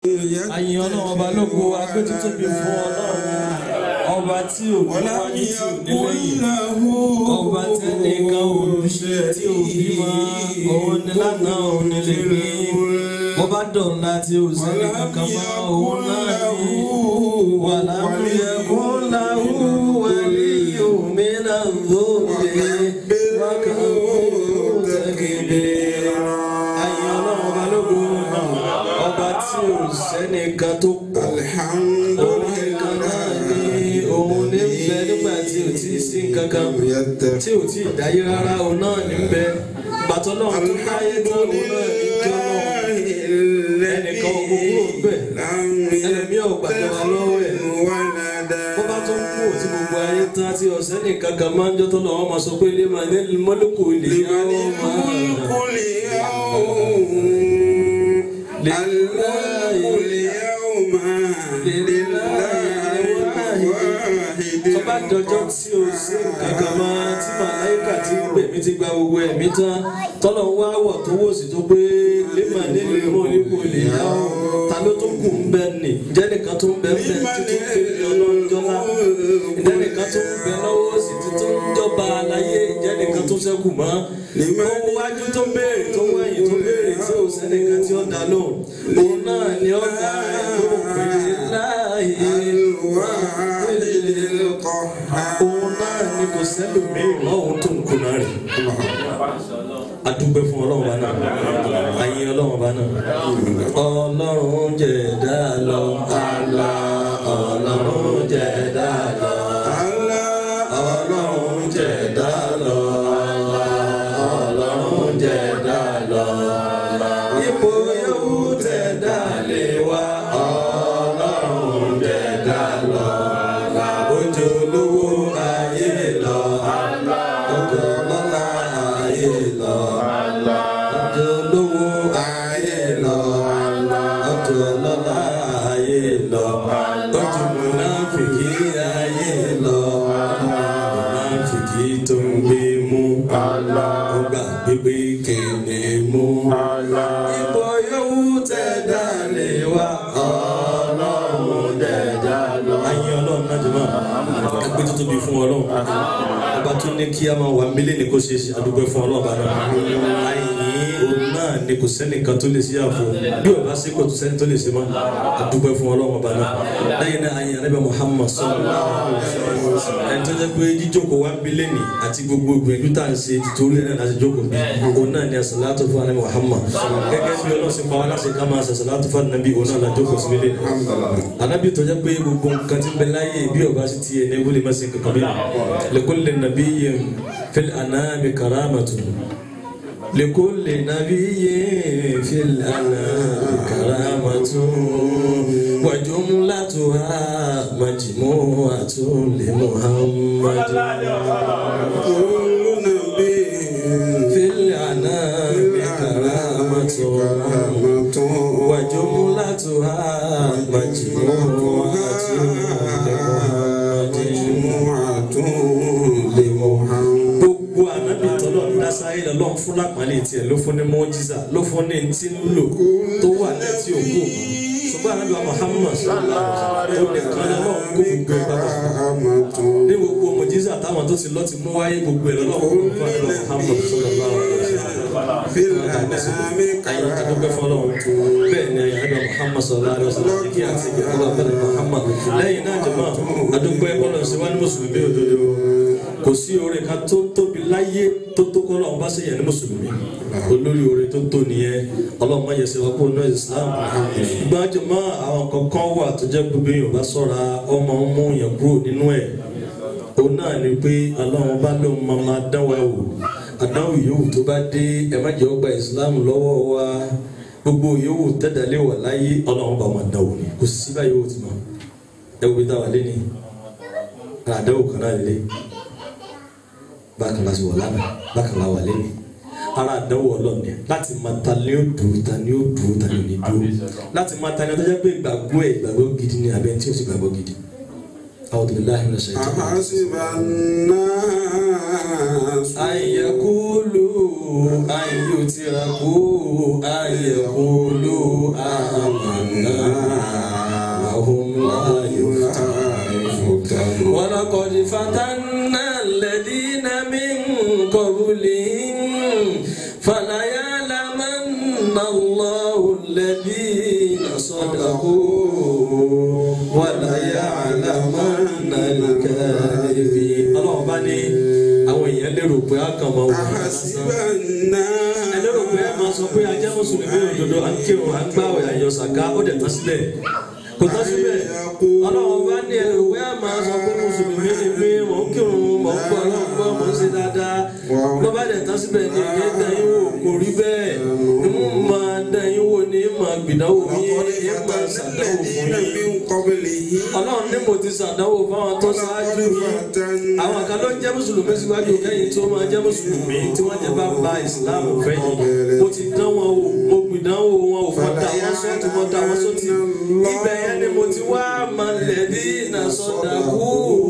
àyìn ọlọ́run ọba lógo agbẹ́tútóbi fún ọlọ́run ọba tí ò ní wáyé tí ò ní lẹ́yìn ọba tẹ́nìkan ò ní tí ò bí mọ́ òun ni lánàá òun ni lè ní ọba dọ̀la tí ò sẹ́ni kankan mọ́ òun náà ní wàlámúyẹ kó láwù wẹ̀lí òmìnira lóde wákàtí tẹ́gẹ̀dẹ̀ àyìn ọlọ́run ọba lógo ọba tí ò sẹ́nìkan tó pọ̀ òun nìkan náà ní òun ní bẹ nígbà tí ò tí ì sí kankan tí ò tí ì dáyé rárá òun náà ní bẹ gbàtọ́ náà tó dáyé tó òun náà ní jọ́ náà ẹnìkan gbogbo bẹ̀ ẹlẹ́mí ọ̀gbàjọba lọ́wọ́ ẹ̀ bó bá tó kú òtí gbogbo ayé tán tí ọ̀sẹ́ nìkan kan máa ń jọ́ tó lọ́wọ́ máa sọ pé lè máa ní mọ́lùkù lè yá ó máa tọ́ba dọjọ́ tí o ṣe kankan máa tí màláìkà ti ń gbè mí ti gba gbogbo ẹ̀mí tán tọ́lọ̀ wá wọ̀ tó wò sí tó pé lèmọ̀ nílùú mọ́ nípò lè yá ọ́ ta ló tó kù ń bẹ nì ǹjẹ́ nìkan tó ń bẹ ń bẹ títí pé ọlọ́njọ́lá ǹjẹ́ nìkan tó ń bẹ lọ́wọ́ sí títí ń jọba aláyé ǹjẹ́ nìkan tó ṣẹ́kù mọ́ ó wájú tó béèrè tó wẹ̀yìn tó béèrè tí ò sẹ́nìkan tí ó dá lóhùn òun náà ni ó dá ẹ̀ lóhùn pé láàyè òun náà ni kò sẹ́lòmíì lọ́hùn tó ń kunná rẹ̀ adúgbò fún ọlọ́run bá náà ayé ọlọ́run bá náà ọlọ́run jẹ̀dá lọ àlá ọlọ́run jẹ̀dá lọ àlá ọlọ́run jẹ̀dá lọ àlá ọlọ́run jẹ̀dá lọ ipò yòówù tẹ̀dá lè wá ọlọ́run jẹ̀dá lọ ojú olówó ayé lọ ojú ọlọ́lá ayé lọ ojú olówó ayé lọ ojú ọlọ́lá ayé lọ ojú múnáfìkì ayé lọ múnáfìkì tó ń gbé mú ó gbà gbégbé kéde mú ipò yòówù tẹ̀dá lè wá ọlọ́run dẹ̀dá lọ. ayé ọlọ́run náà jẹ́ máa ẹgbẹ́ tó tóbi fún ọlọ́run ọba tó ní kí a máa wà mílẹ̀ ní kó ṣe é ṣe àdúgbò fún ọlọ́run bá náà ayé òun náà ni kò sẹ́nìkan tó lè ṣe àfọ bí ọba ṣe kò tó sẹ́ni tó lè ṣe máa àdúgbò fún ọlọ́run bá náà lẹ́yìn náà ayé anábẹ́ Muhammad sallallahu alaihi wasallam ẹni tó jẹ́ pé jíjókòó wá mílẹ̀ ní àti gbogbo ìgbìyànjú tá à ń ṣe tìtorí ẹ̀ náà láti jókòó bí òun náà ni asàlátù fún anábẹ́ Muhammad gẹ́gẹ́ bí ọlọ́sìn pa wá láti ká máa sàṣàlátù fún anábì òun náà lájókòó sí mílẹ̀ anabi tó jẹ́ pé gbogbo nǹkan tí ń bẹ láyé bí ọba sì ti yẹ ní wọlé má sin kankan bí likulli nabiyyin fil anami karamatun likulli nabiyyin fil anami karamatun wa jumlatuha majmu'atun li muhammadin fil anami karamatun wa jumlatuha gbogbo anabi tọ́lọ̀ dásáyé lọ́n fún lápàlẹ̀ tiẹ̀ ló fún ní mọ́jísà ló fún ní ti ń lò tó wà létí òkú ṣùgbọ́n anabi wa Muhammad sọlá ó nìkan lọ́wọ́ kó gbogbo ẹ̀ bàbà ní gbogbo mọ́jísà táwọn tó ti lọ́ ti mú wáyé gbogbo ẹ̀ lọ́wọ́ kó gbogbo ẹ̀ lọ́wọ́ Muhammad sọlá ayi adúgbò fọlọ́ bẹ́ẹ̀ ni ayélujára Muhammad sọlá alẹ́ ọ̀sán kí àti ìgbàlódé abẹ́rẹ́ Muhammad lẹ́yìn náà jẹ̀mọ́ adúgbò ẹ̀kọ́lọ̀ ṣe wá ní mùsùlùmí òdodo kò sí oore kan tó tóbi láyé tó tó kọ́ lọ́wọ́ bá ṣèyàn ní mùsùlùmí olórí oore tó tó nìyẹn ọlọ́run má yẹ ṣe wá kó nù Islam ìgbà jẹ̀mọ́ àwọn kankan wà tó jẹ́ gbogbo èèyàn bá sọ̀ra ọmọ mú yẹn kúrò nínú ẹ̀ òun náà ni pé ọlọ́run bá lóun máa máa dán wa wò àdáwò yòówù tó bá dé ẹ má jẹ́ ọgbà Islam lọ́wọ́ wa gbogbo yòówù tẹ́dálé wà láyé ọlọ́run bá máa dánwò ni kò sí báyìí yòówù ti mọ̀ ẹ wo bí táwa lé ní àdáwò kan náà lé bákan láti wọ̀ lánàá bákan láwà lé ní ara àdánwò ọlọ́ọ̀ni láti máa ta ni ó dùn ta ni ó dùn ta ni ò ní dùn láti máa ta ni ó tọ́jú pé ìgbàgbọ́ ẹ̀ ìgbàgbọ́ gidi ni abẹ́ tí ó sì gbàgbọ́ gidi a'udhu billahi minash shaitani rajim. أحسب الناس أن يقولوا أن يتركوا أن يقولوا آمنا وهم لا يفتنون ولقد فتنا الذين من قبلهم فليعلمن الله الذين صدقوا وليعلمن الكاذبين الله بني àwọn èèyàn lérò pé a kàn máa wò ó أحسب ẹ lérò pé ẹ máa sọ pé ajá mùsùlùmí òdodo à ń kírun à ń gbàwé àyọ sàká ó dẹ̀ tán sílẹ̀ kò tán síbẹ̀ ọlọ́run bá ní ẹ lérò pé ẹ máa sọ pé mùsùlùmí ni mí mò ń kírun mò ń gbọ́ ọlọ́run gbọ́ mò ń ṣe dáadáa bó bá dẹ̀ tán síbẹ̀ ní ìyẹn dẹ́yìn wò kò rí bẹ́ẹ̀ ń máa dẹ́yìn wò ní máa gbìdánwò yín ní máa ṣàdánwò fún الذين yín من قبله ọlọ́run ní mo ti ṣàdánwò fáwọn tó ṣáájú yín àwọn kan ló ń jẹ́ mùsùlùmí síwájú kẹ́yìn tí ó máa jẹ́ mùsùlùmí tí wọ́n jẹ́ bá ba ìsìláàmù fẹ́yìn mo ti dán wọn wò mo gbìdánwò wọn ò fọ́ da wọn sọ́ọ̀tì mo da wọn sọ́ọ̀tì ibẹ̀ yẹn ni mo ti wá malẹ̀bí iná sọ́dà kú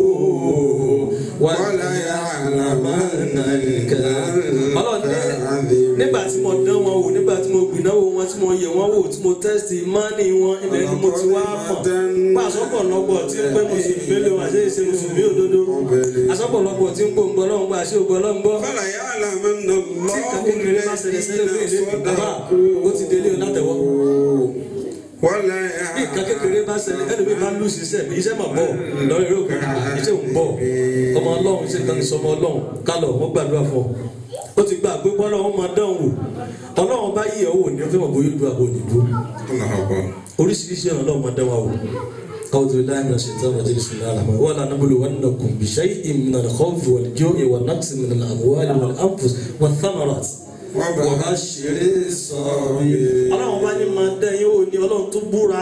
wàlá àlàmánà nìkan ọlọ́run ní nígbà tí mo dán wọn wò nígbà tí mo gbìdánwò wọn tí mo yẹ̀ wọn wò tí mo tẹ́sítì mánì wọn ibẹ̀ ni mo ti wá mọ̀ pa àsọpọ̀lọpọ̀ tí ń pẹ́ mùsùlùmí lè wà sí ìṣe mùsùlùmí òdodo àsọpọ̀lọpọ̀ tí ń pò ń gbọ́ lọ́hùn gbà sí ògbọ́ lọ́hùn gbọ́ فليعلمن tí الله kan kékeré bá ṣẹlẹ̀ ṣẹlẹ̀ fún ìlé الذين bàbá صدقوا ó ti délé o látẹ̀wọ́ ولا bí nǹkan kékeré bá ṣẹlẹ̀ ẹlòmí bá lù sí iṣẹ́ iṣẹ́ mà bọ̀ lọ́rọ̀ eré òkè iṣẹ́ ò ń bọ̀ ọmọ ọlọ́run ṣe kan sọmọ ọlọ́run kálọ̀ wọ́n gbàdúrà fún ọ ó ti gbà pé bọ́lá wọn máa dán wò ọlọ́run bá yí ọwọ́ ní ọfẹ́ mọ̀ bóyá ìlú àbò òyìnbó الله أكبر oríṣiríṣi ọ̀nà ọlọ́run máa dán wa wò أعوذ بالله من الشيطان الرجيم بسم الله الرحمن الرحيم ولنبلونكم بشيء من الخوف والجوع والنقص من الأموال والأنفس والثمرات وبشر الصابرين ọlọ́run bá ní máa dán yín wò ní ọlọ́run tó búra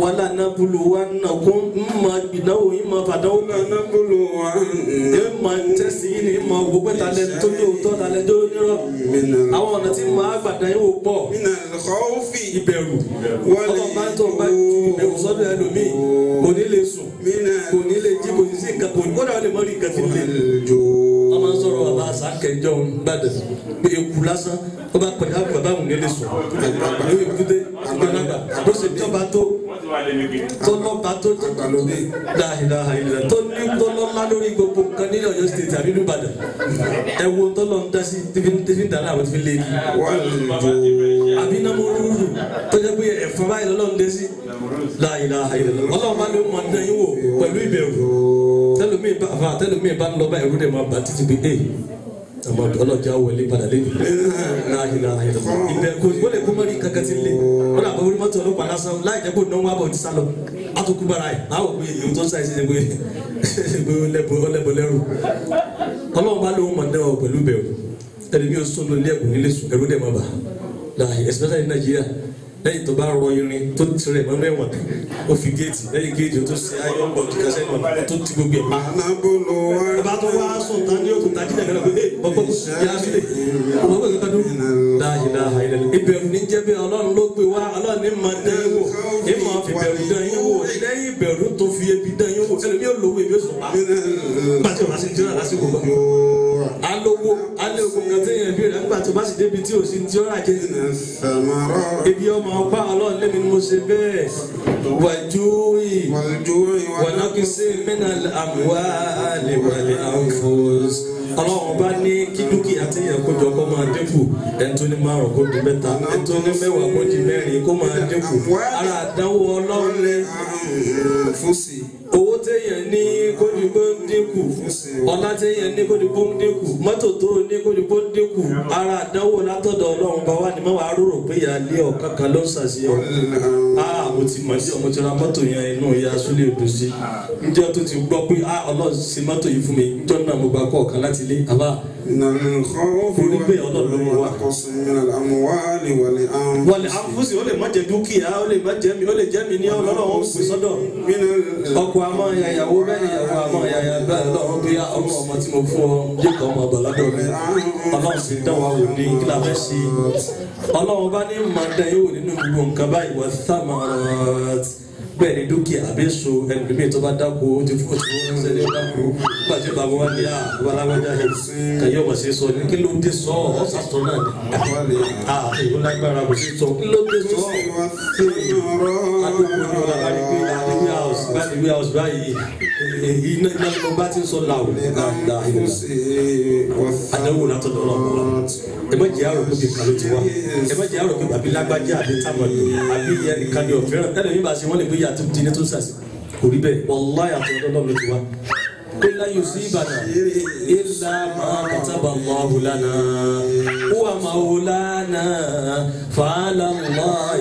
ولنبلونكم máa gbìdánwò yín máa fàdánwò kan لنبلون ẹ máa tẹ̀sí yín ní máa gbogbo talẹ̀ tó ní òótọ́ talẹ̀ tó nírọ̀ من àwọn ọ̀nà tí máa gbàdán yín wò pọ̀ من الخوف ìbẹ̀rù ọlọ́run bá tó bá ju ìbẹ̀rù sọ́dọ̀ ẹlòmíì kò ní lè sùn من kò ní lè jí kò ní sí nǹkan kò ní kódà ó lè mọ rí nǹkan tí ń lè. الجوع wọ́n máa ń sọ̀rọ̀ bàbá àsákẹ́jọ́ ń gbàdẹ̀ pé eku lásán ó bá pẹ̀lú àgbà báwọn ní lè sùn lórí èkúté àgbàlagbà tó ṣe tọ́ba tó tó lọ́ba tó tó dáhìdáhà ìlẹ̀ tó ní tó lọ́lá lórí gbogbo nǹkan nílẹ̀ Ọ̀yọ́ state àbí ní Ìbàdàn ẹ wo tó lọ́ ń dá sí tífí ń dáná àwọn tífí lé ní والجوع àbí náà mo rúurú tó jẹ́ pé ẹ̀fọn báyìí lọ́lọ́ ń dé sí dáhìdáhà ìlẹ̀ ọlọ́run bá ló mọ̀ dán yín wò pẹ̀lú ìbẹ̀rù tẹlomi bá fa tẹlomi bá ń lọ bá ẹrú dẹ̀ máa bá títí pé ee àmọ́ ọlọ́jà wọlé padà lé ní láàyè láàyè lọ ibẹ̀ kò ó lè kó mọ́rí kankan ti lé ó dà bọ́ orí mọ́tò ọlọ́pàá lásán láì jẹ́ kó náwó àbọ̀ ti sá lọ àtúkú bára ẹ̀ àwọn òbí èyí tó ń sáyé sí ẹ̀ pé pé ó lẹ́bọ̀ ó lẹ́bọ̀ lẹ́rù ọlọ́run bá lóun máa dẹ́wọ̀ pẹ̀lú bẹ̀rù ẹni bí ó sún lórí ẹ̀kún nílé sùn ẹ̀rú dẹ̀ máa bà láàyè especially ní Nàìjíríà lẹ́yìn tó bá rọ irin tó tirẹ̀ mọ́ mẹ́wọ̀n ó fi géètì lẹ́yìn géètì ó tó ṣe ayọ́ bọ̀ kíkà sẹ́yìn ọ̀nà ó tó ti gbogbo ẹ̀ pa ọba tó wá sùn tán ní òkúta jíjẹ kan pé ọgbọ́n yá sílẹ̀ ọgbọ́n kankan dún láàyè láàyè lẹ́nu ìbẹ̀rù ní jẹ́ bí ọlọ́run ló gbé wá ọlọ́run ní máa dán yín wò ní máa fi bẹ̀rù dán yín wò lẹ́yìn ìbẹ̀rù tó fi ebi dán yín wò ẹlòmí ò lówó ebi ó sùn pa pàtó bá sì ń jẹ́rà lásìkò kan alówó alẹ́ ogun kan tí yẹn bí rẹ̀ nígbà tó bá sì débi tí ò sí ti ọ́rà jẹ́ ebi ọmọ ọgbà ọlọ́run lẹ́mi ni mo ṣe bẹ́ẹ̀ wàjúwì wọnàkísí mẹ́nà àmúwálé wàlé àǹfọ̀s ọlọ́run bá ní kí dúkìá tí yẹn kó jọ kó máa dínkù ẹni tó ní márùn kó di mẹ́ta ẹni tó ní mẹ́wàá kó di mẹ́rin kó máa dínkù ara àdánwò ọlọ́run ní owó téèyàn ní kó di kó dínkù ọlá téèyàn ní kó di kó dínkù mọ́tò tó ní kó di kó dínkù ara àdánwò látọ̀dọ̀ ọlọ́run bá wà ní mẹ́wàá rúrò pé ìyá ilé ọ̀kan kan ló ń ṣàṣeyọ ah mo ti mọ̀ sí ọmọ tí ra mọ́tò yẹn inú ìyá súlẹ̀ odò sí njẹ́ tó ti gbọ́ pé ah ọlọ́run ṣe mọ́tò yìí fún mi njọ́ náà mo gba kọ́ ọ̀kan láti ilé àbá wọlé àfúsì ó lè má jẹ dúkìá ó lè má jẹ mi ó lè jẹ mi ní ọlọ́run ó pè sọ́dọ̀ ọkọ àmọ́ ìyàwó bẹ́ẹ̀ ni ìyàwó àmọ́ ìyàyà bẹ́ẹ̀ lọ́run bí ọmọ ọmọ tí mo fún ọ jẹ́ kọ́ ọmọ bàládọ̀ mi ọlọ́run sì dán wa wò ní kí la fẹ́ ṣe ọlọ́run bá ní máa dán yóò nínú gbogbo nǹkan báyìí wà sámàrát bẹ́ẹ̀ ni dúkìá àbí so ẹlòmíì tó bá dáko ó ti fún òtún wọn ṣẹlẹ̀ dáko nígbà tí bàbá wa ní à babaláwájá yẹn kàyé ọmọ sí sọ ní kí ló dé sọ ọ sàtọ náà ni à èyí lágbára kò sí sọ kí ló dé sọ adúgbò ní ọlá bá ní pé àdéhùn house bá ní wí house báyìí èyí iná iná ló bá ti ń sọ làwọ àdéhùn látọ̀dọ̀ ọlọ́pàá ẹ má jẹ́ àrò pé kàló ti wá ẹ má jẹ́ àrò pé bàbí lágbájá àbí tábàlù àbí ìyẹn nìkan ni ọ̀fẹ́ràn ẹ̀rọ yìí bá ṣe wọ́n lè gbé yàtọ̀ di ní tó sàṣì kò rí bẹ́ẹ̀ wallahi àtọ̀dọ̀ ọlọ́run ló ti wá. قل لن يصيبنا إلا ما كتب الله لنا هو مولانا فعلى الله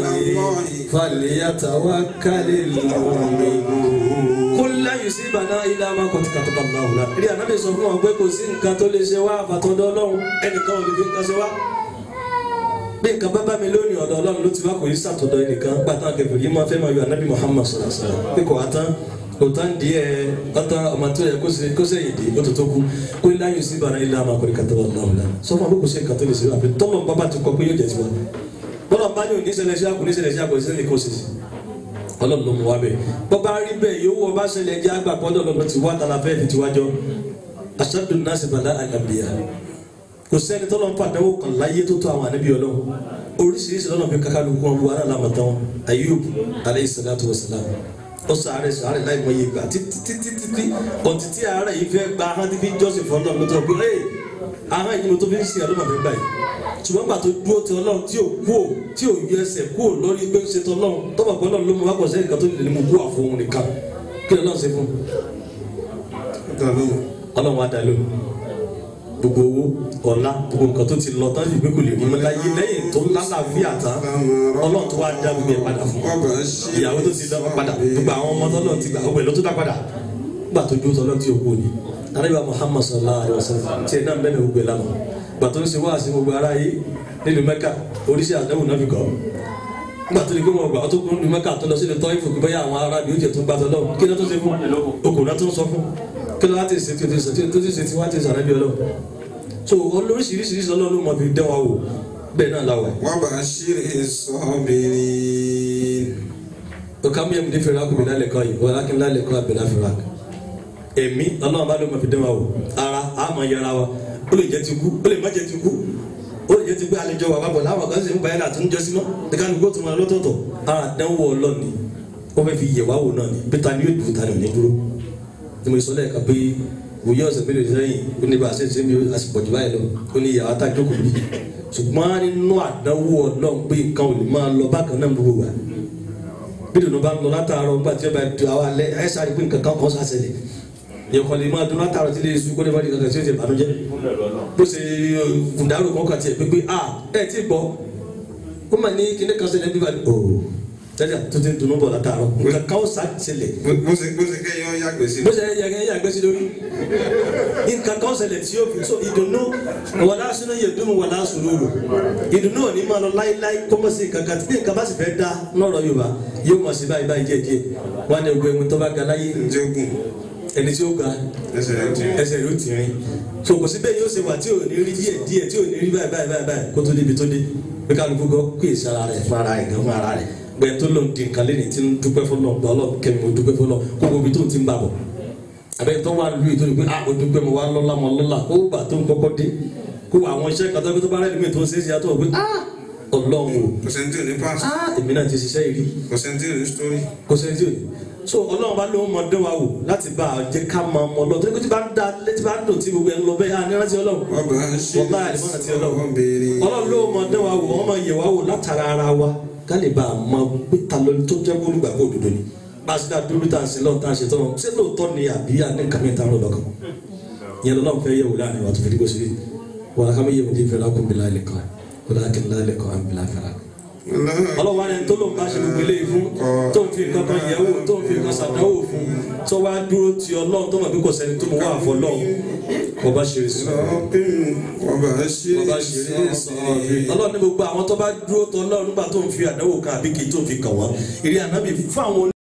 فليتوكل المؤمنون قل لن يصيبنا إلا ما كتب الله لنا rí ànábì sọ fún wọn pé kò sí nǹkan tó lè ṣe wá àfàtọ́dọ̀ ọlọ́run ẹnìkan ò lè fi nǹkan ṣe wá bí nǹkan bá bá mi lónìí ọ̀dọ̀ ọlọ́run ló ti wá kò yí sàtọ̀dọ̀ ẹnìkan gbàtàn kẹfìrí yìí máa fẹ́ máa yọ ànábì Muhammad sọ̀rọ̀ sọ̀rọ̀ pé kò wá tán kò tán díẹ̀ ọ̀tán ọmọ tó yẹ kó sẹ́yìn dé ó tó tó kú kó ní láyé sí ìbára ilé àmà kò ní kàtà wọn náà lánàá sọ fún àbúkù sí nǹkan tó lè ṣe wá pé tọ́lọ̀ bàbá ti kọ pé yóò jẹ́ tiwa bọ́lá bá yóò níṣẹ̀lẹ̀ sí àkùn níṣẹ̀lẹ̀ sí àkùn níṣẹ̀lẹ̀ kó sì ọlọ́run ló mú wa bẹ́ẹ̀ bọ́bá rí bẹ́ẹ̀ yóò wọ bá ṣẹlẹ̀ jẹ́ àgbà pọ́ńdọ̀ lọ́nà tí wá tala fẹ́ẹ́ fi tiwájọ́ aṣáájú náà sì bàlá àgàbíyà kò sẹ́ni tọ́lọ́ ń pàdánwò kan láyé tó tó àwọn ànábì ọlọ́run oríṣiríṣi lọ́nà fi kákàlù kún ọmọ wọn alámọ̀tán Ayub aleyhi salatu wa salam ó sàárẹ̀ sàárẹ̀ láì mọ iye gbà títítítí ọ̀tí tí àárẹ̀ yìí fẹ́ gba ahọ́n tí fi jọ́sìn fún ọlọ́run ló tó pé ẹ́ ahọ́n yìí ni mo tó fi ń sin ọlọ́run àfẹ́ gbà yìí ṣùgbọ́n gbà tó dúró ti ọlọ́run tí ò kú ò tí ò yọ ẹsẹ̀ kú ò lórí pé ń ṣe tọ́lọ́run tọ́pọ̀ pé ọlọ́run ló mú wákọ̀ sẹ́yìn kan tó lè mú kú àfọ òun nìkan kí ọlọ́run ṣe fún ọlọ́run á dá lóhùn gbogbo owó ọ̀la gbogbo nǹkan tó ti lọ tán fi pé kò lè rí mọ́ láyé lẹ́yìn tó lálàáfíà tán ọlọ́run tó wá dá gbogbo ẹ̀ padà fún ìyàwó tó ti dá padà gbogbo àwọn ọmọ tọ́lọ́ ti gbà ọgbẹ́ ló tó dá padà gbà tó dúró tọ́lọ́ tí o kú ni arábíà Muhammad sallallahu alayhi wa sallam tiẹ̀ náà bẹ́ẹ̀ ni gbogbo ẹ̀ lánàá gbà tó ń ṣe wáàsí gbogbo ara yìí nínú Mẹ́kà oríṣi àdáwò náà fi kọ́ gbà tó ní kí wọn gbà tó kún ní Mẹ́kà tó lọ sí ilé tọ́ ìfòkè bẹ́yà àwọn arábì ó jẹ́ tó ń gbà tó lọ kí ló tó ṣe fún okùn náà tó ń sọ fún kí ló wá ti ṣe tí o ti ṣe tí o ti ṣe tí wá ti ṣe àrábì ọlọ́run so olóríṣiríṣiríṣi ọlọ́run máa fi dán wa wò bẹ́ẹ̀ náà la wà. wọ́n bá ṣírí sọ́bìnrin. o ká mú yẹn mi fẹ́ràn akùnrin lálẹ́ kan yìí wọ́n alákin lálẹ́ kan abẹ́lẹ́ afẹ́ràn kan. èmi ọlọ́run bá ló máa fi dán wa wò ara a máa yẹra wa ó lè jẹ́ ti kú ó lè má jẹ́ ti kú ó lè jẹ́ ti gbé àlejò wa bàbọ̀ láwọn kan sì ń báyìí láti ń jọ síná ní ká ní kó tó máa lọ́tọ̀ọ̀tọ̀ ara dánwò ọlọ́ọ̀ni ó fẹ́ fi yẹ̀ wá wò náà ni pété ni yóò dùn tani ò ní dúró ni mo sọ lẹ́ẹ̀kan pé òye ọ̀sẹ̀ mélòó sẹ́yìn ó ní bá a ṣe ṣe mi àsìkò jù báyìí lọ ó ní ìyàwó tá a jókòó bí ṣùgbọ́n nínú àdánwò ọlọ́run pé nǹkan ò lè máa lọ bákan náà gbogbo wa bí dùnú bá ń lọ látàárọ̀ nígbà tí ó bá du àwọn alẹ́ ẹ̀ sáré pé nǹkan kan kọ́ sàṣẹlẹ̀ yẹ̀kọ́ lè máa dun látàárọ̀ tí lè su kó lè má di kankan tí ó ti bànújẹ́ bó ṣe kùndàrú kan kàn tiẹ̀ pé pé a ẹ̀ tí gbọ́ ó mà ní kíní kan ṣẹlẹ̀ bí wàá tẹ́lẹ̀ tó ti dunu bọ̀ látàárọ̀ nǹkan kan ó ṣẹlẹ̀ bó ṣe bó ṣe kẹ́yìn ọ́ yàgbẹ́ sí. bó ṣe yẹ kẹ́ yàgbẹ́ sí lórí nǹkan kan ṣẹlẹ̀ tí yóò fi so ìdùnnú wàlá sínú yẹ dùnú wàlá sùúrù ìdùnnú ò ní máa lọ láíláí kó mọ̀ sí kankan tí nǹkan bá sì fẹ́ dá lọ́rọ̀ Yorùbá yóò mọ̀ sí báyìí báyìí díẹ̀ díẹ̀ wọn ni ogun ẹ̀mú tó bá ga láyé jogun ẹni tí ó ga ẹsẹ̀ rẹ̀ ti. ẹsẹ̀ rẹ̀ ó ti rìn so kò sí bẹ́ẹ̀ yóò ṣe wà tí ò ní rí díẹ̀ díẹ̀ tí ò ní rí báyìí báyìí báyìí báyìí kó tó débi tó dé bí kálukú gọ́ kó èsì ara rẹ̀ fún ara rẹ̀ gan fún ara rẹ̀ gbẹ tó lọ di nǹkan lẹ́ni tí ń dúpẹ́ fọlọ́ gbọ́ lọ kẹ́mi mo dúpẹ́ fọlọ́ kó gbogbo tó ti ń bà bọ̀ abẹ́ tó wà lóye tó ní pé ah o dúpẹ́ mo wà lọ́la mo lọ́la kó gbà tó ń kọ́kọ́ dé kó àwọn iṣẹ́ kan tó tó bá rẹ̀ lómi tó ń ṣe é ṣe àtọ̀ pé ah ọlọ́run o kò sẹ́ni tí ò ní pass ah èmi náà ti ṣiṣẹ́ yìí rí kò sẹ́ni tí ò ní story. kò sẹ́ni tí ò ní so ọlọ́run bá lóun mọ dán wa wò láti bá a jẹ́ ká máa mọ lọ tó ní kó tí bá ń da létí bá ń dùn tí gbogbo ẹ̀ ń lọ bẹ́ẹ̀ á ní rántí ọlọ́run wọ́n bá ṣírí wọ́n bá àlìmọ́nà tí ọlọ́run sọ́bìnrin. ọlọ́run ló mọ dán wa wò wọ́n máa yẹ̀ wá wò látara ara wa ká lè bá a mọ pé ta ló tó jẹ́ olùgbàgbọ́ òdodo ni bá a ṣe dá dúró tá a ṣe lọ́ọ̀ tá a ṣe tọ́ ṣé lóòótọ́ ni àbí àní kàmí ta ló lọ́kàn ìyẹn lọ́nà fẹ́ yẹ̀wò láàrin wa tó fi dígbò sílẹ̀ wọ́n kàmí yẹ̀wò ní ìfẹ́ lákùn bílá ilẹ̀ kan wọ́n kà ń lálẹ́ kan àbílá fẹ́ra ọlọ́wọ́ ẹni tó ló ń bá ṣe gbogbo eléyìí fún tó ń fi nǹkan kan yẹ̀wò tó ń fi nǹkan ṣàdánwò fún tó wá dúró ti ọlọ́run tó mọ̀ bí kò sẹ́ni tó mọ̀ wá àfọ́ lọ́hùn kò bá ṣe sọ sọ́bìnrin wọ́n bá ṣírí ọba ṣeré sọ̀rọ̀ ọlọ́run ní gbogbo àwọn tó bá dúró tọ́ ọlọ́run nígbà tó ń fi àdánwò kan àbí kì í tó fi kàn wọ́n ìrìn ànábì fún àwọn